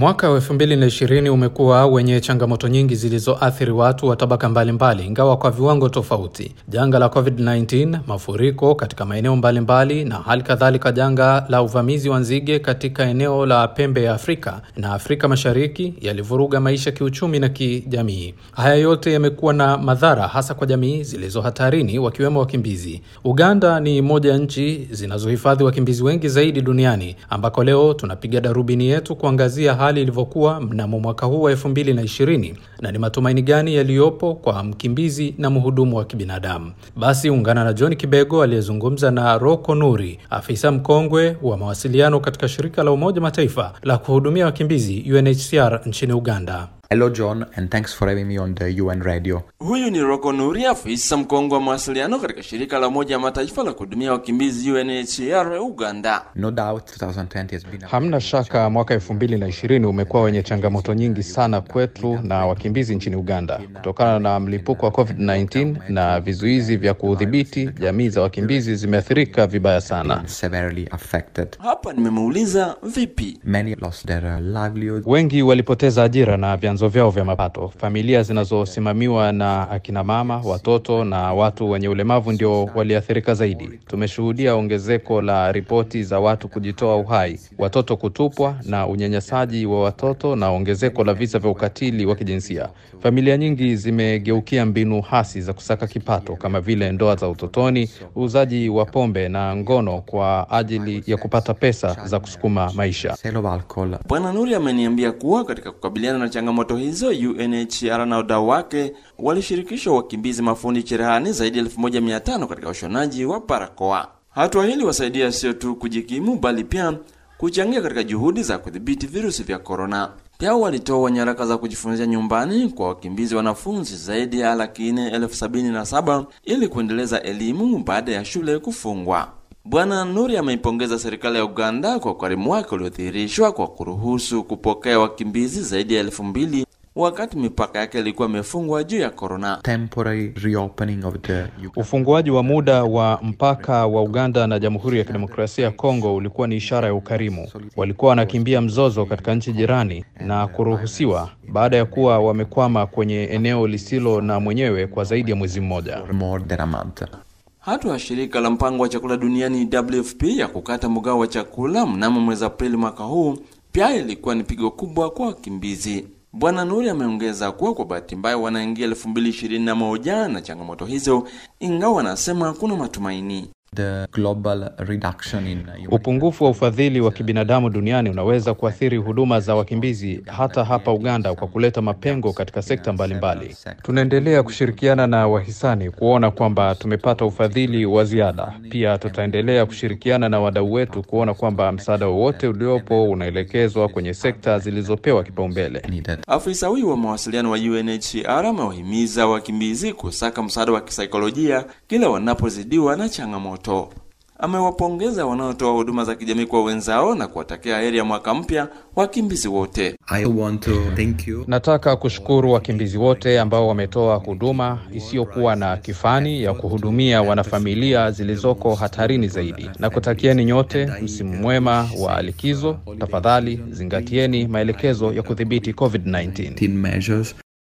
Mwaka wa 2020 umekuwa wenye changamoto nyingi zilizoathiri watu wa tabaka mbalimbali, ingawa kwa viwango tofauti. Janga la COVID-19, mafuriko katika maeneo mbalimbali, na hali kadhalika janga la uvamizi wa nzige katika eneo la pembe ya Afrika na Afrika Mashariki yalivuruga maisha kiuchumi na kijamii. Haya yote yamekuwa na madhara hasa kwa jamii zilizo hatarini, wakiwemo wakimbizi. Uganda ni moja ya nchi zinazohifadhi wakimbizi wengi zaidi duniani, ambako leo tunapiga darubini yetu kuangazia hali ilivyokuwa mnamo mwaka huu wa elfu mbili na ishirini na ni matumaini gani yaliyopo kwa mkimbizi na mhudumu wa kibinadamu. Basi ungana na John Kibego aliyezungumza na Roko Nuri, afisa mkongwe wa mawasiliano katika shirika la Umoja Mataifa la kuhudumia wakimbizi UNHCR nchini Uganda. Hello John and thanks for having me on the UN radio. Huyu ni Roko Nuri, afisa mkongwe wa mawasiliano katika shirika la Umoja wa Mataifa la kuhudumia wakimbizi UNHCR Uganda. No doubt 2020 has been a... Hamna shaka mwaka elfu mbili na ishirini umekuwa wenye changamoto nyingi sana kwetu na wakimbizi nchini Uganda kutokana na mlipuko wa COVID-19 na vizuizi vya kudhibiti. Jamii za wakimbizi zimeathirika vibaya sana. severely affected. Hapa nimemuuliza vipi. Many lost their uh, livelihood. Wengi walipoteza ajira na vyanzo vyao vya mapato. Familia zinazosimamiwa na akina mama, watoto na watu wenye ulemavu ndio waliathirika zaidi. Tumeshuhudia ongezeko la ripoti za watu kujitoa uhai, watoto kutupwa na unyanyasaji wa watoto na ongezeko la visa vya ukatili wa kijinsia. Familia nyingi zimegeukia mbinu hasi za kusaka kipato kama vile ndoa za utotoni, uuzaji wa pombe na ngono kwa ajili ya kupata pesa za kusukuma maisha. Sale of alcohol. Bwana Nuri ameniambia kuwa katika kukabiliana na changamoto hizo, UNHCR na wadau wake walishirikishwa wakimbizi mafundi cherehani zaidi ya 1500 katika ushonaji wa barakoa. Hatua hili wasaidia sio tu kujikimu, bali pia kuchangia katika juhudi za kudhibiti virusi vya korona. Pia walitoa nyaraka za kujifunzia nyumbani kwa wakimbizi wanafunzi zaidi ya laki nne elfu sabini na saba ili kuendeleza elimu baada ya shule kufungwa. Bwana Nuri ameipongeza serikali ya Uganda kwa ukarimu wake uliodhihirishwa kwa kuruhusu kupokea wakimbizi zaidi ya elfu mbili wakati mipaka yake ilikuwa imefungwa juu ya korona. Temporary reopening of the Ufunguaji wa muda wa mpaka wa Uganda na Jamhuri ya Kidemokrasia ya Kongo ulikuwa ni ishara ya ukarimu. Walikuwa wanakimbia mzozo katika nchi jirani na kuruhusiwa baada ya kuwa wamekwama kwenye eneo lisilo na mwenyewe kwa zaidi ya mwezi mmoja. for more than a month. Hatua ya shirika la mpango wa chakula duniani WFP ya kukata mgao wa chakula mnamo mwezi Aprili mwaka huu pia ilikuwa ni pigo kubwa kwa wakimbizi. Bwana Nuri ameongeza kuwa kwa bahati mbaya wanaingia 2021 na changamoto hizo, ingawa anasema kuna matumaini. The global reduction in human Upungufu wa ufadhili wa kibinadamu duniani unaweza kuathiri huduma za wakimbizi hata hapa Uganda kwa kuleta mapengo katika sekta mbalimbali. Tunaendelea kushirikiana na wahisani kuona kwamba tumepata ufadhili wa ziada. Pia tutaendelea kushirikiana na wadau wetu kuona kwamba msaada wowote uliopo unaelekezwa kwenye sekta zilizopewa kipaumbele. needed. Afisa huyu wa mawasiliano wa UNHCR amewahimiza wakimbizi kusaka msaada wa kisaikolojia kila wanapozidiwa na changamoto. Amewapongeza wanaotoa huduma za kijamii kwa wenzao na kuwatakia heri ya mwaka mpya wakimbizi wote. I want to thank you. Nataka kushukuru wakimbizi wote ambao wametoa huduma isiyokuwa na kifani ya kuhudumia wanafamilia zilizoko hatarini zaidi, na kutakieni nyote msimu mwema wa likizo. Tafadhali zingatieni maelekezo ya kudhibiti COVID-19. measures